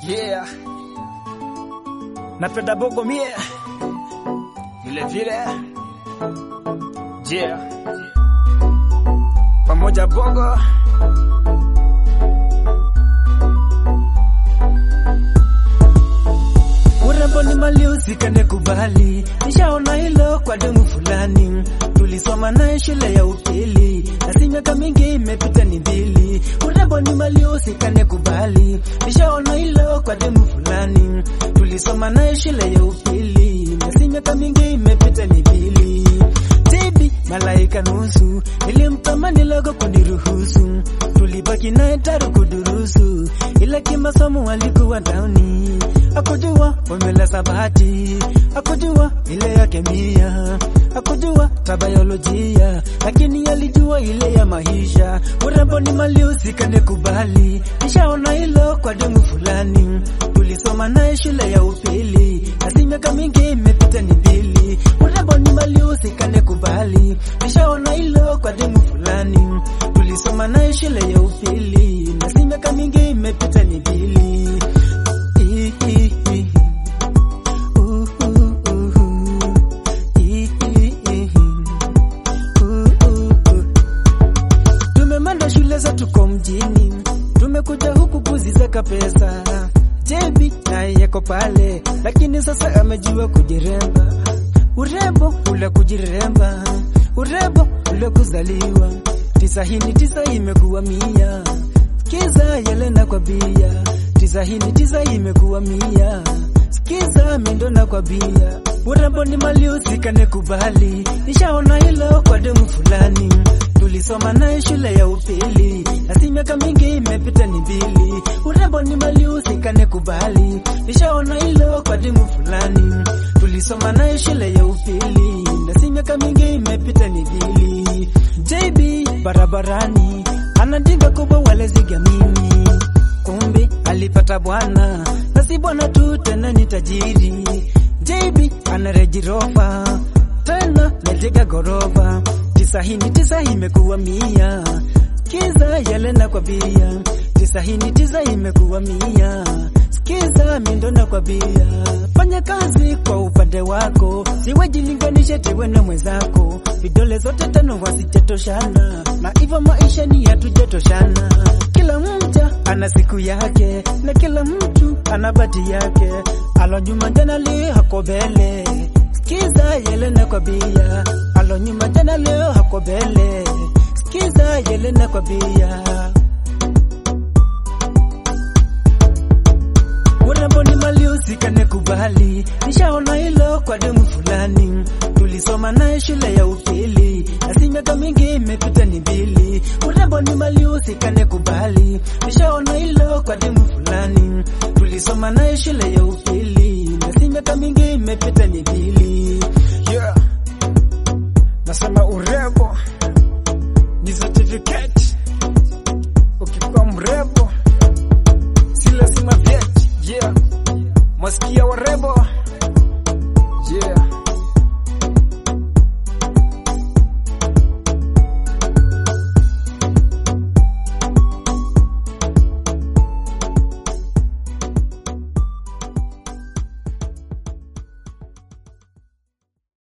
Yeah. Napenda bongo mie vile vile. Yeah. Pamoja bongo. Urembo ni mali usikane kubali, nishaona hilo kwa demu fulani, tulisoma naye shule ya upili, nasi miaka mingi imepita ni mbili. Urembo ni mali usikane kubali, nishaona hilo kwa demu fulani, tulisoma naye shule ya upili, nasi miaka mingi imepita ni mbili. Baby, malaika nusu, nilimtamani logo kuniruhusu, tulibaki naye taru kudurusu, ila kimasomo alikuwa dauni, akujua formula sabati, akujua ile ya kemia, akujua tabayolojia, lakini alijua ile ya maisha. Urembo ni mali usikane kubali, nishaona hilo kwa demu fulani, tulisoma naye shule ya upili, nasi miaka mingi imepita ni mbili. Urembo ni mali usikane kubali, nishaona hilo kwa demu fulani, tulisoma naye shule ya upili, nasi miaka mingi imepita ni mbili. Ii, ii, ii. Uh, uh, uh, uh. Ii, ii, ii. Uh, uh, uh. Tumemanda shule za tuko mjini, tumekuja huku kuzisaka pesa. Jebi naye yako pale, lakini sasa amejua kujiremba. Urembo ule kujiremba, urembo ule kuzaliwa. Tisa hii ni tisa imekuwa mia, sikiza Yelena kwa bia. Tisa hii ni tisa imekuwa mia, sikiza Mindona kwa bia. Urembo ni mali usikane kubali, nishaona hilo kwa demu fulani tulisoma naye shule ya upili, nasi miaka mingi imepita ni mbili. Urembo ni mali usikane kubali, nishaona hilo kwa demu fulani, tulisoma naye shule ya upili, nasi miaka mingi imepita ni mbili. JB barabarani anadinga kubwa wale zigamini, kumbe alipata bwana, nasi bwana tu tena ni tajiri. JB ana Range Rover tena mejenga gorofa tisa hii ni tisa imekuwa mia kiza Yelena kwa bia tisa hii ni tisa imekuwa mia sikiza Mindona kwa bia fanya kazi kwa upande wako siwejilinganishe tewe na mwenzako vidole zote tano wasijatoshana na hivyo maisha ni hatujatoshana kila mja ana siku yake na kila mtu ana bati yake alo nyuma jana leo hako mbele Sikiza Yelena kwa bia, alo nyuma jana leo hako mbele. Sikiza Yelena kwa bia. Urembo ni mali usikane kubali, nishaona hilo kwa demu fulani, tulisoma naye shule ya upili, nasi miaka mingi imepita ni mbili. Urembo ni mali usikane kubali, nishaona hilo kwa demu fulani, tulisoma naye shule ya upili, nasi miaka mingi imepita ni mbili. Yeah. Nasema urembo ni certificate.